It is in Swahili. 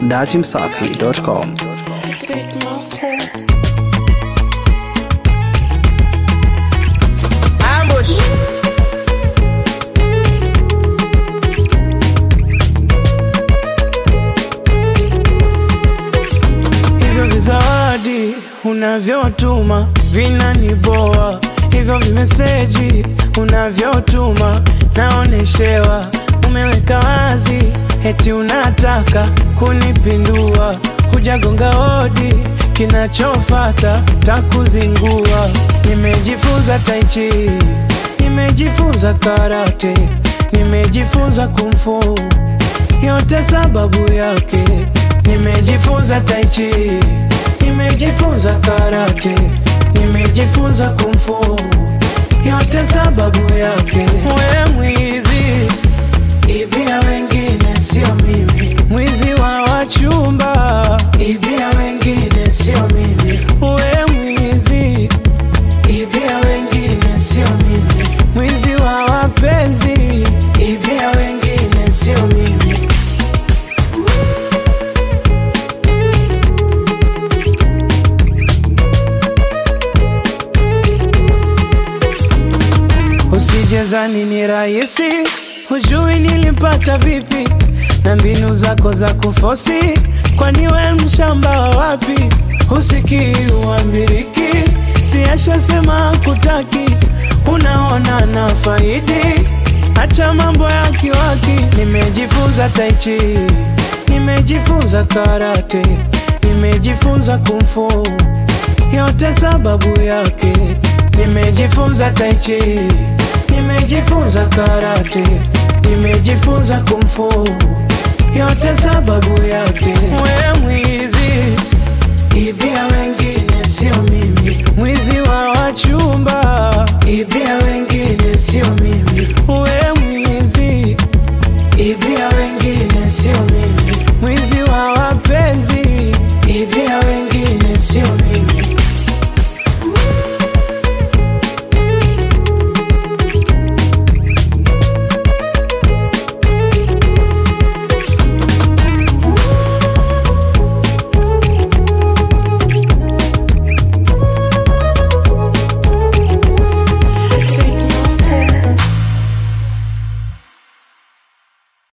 datimsafi.com. Big monster. Ambush. hivyo vizawadi unavyotuma vinaniboa, hivyo vimeseji unavyotuma naoneshewa, umeweka wazi eti unataka kunipindua, hujagonga hodi, kinachofata takuzingua. Nimejifunza taichi, nimejifunza karate, nimejifunza kumfu yote sababu yake nimejifunza taichi nimejifunza karate nimejifunza kumfu yote sababu yake we mwizi ibia wengine sio mimi mwizi wa wachumba ibia wengine sio mimi we mwizi ibia wengine sio mimi mwizi wa wapenzi ibia wengine sio mimi Usijezani ni rahisi, hujui nilipata vipi na mbinu zako za kufosi, kwani we mshamba wa wapi? Husikii uambiriki, siashasema kutaki, unaona na faidi, acha mambo ya kiwaki. Nimejifunza taichi, nimejifunza karate, nimejifunza kumfu yote sababu yake nimejifunza taichi nimejifunza karate nimejifunza kumfu yote sababu yake we mwizi ibia wengine sio mimi mwizi wa wachumba ibia wengine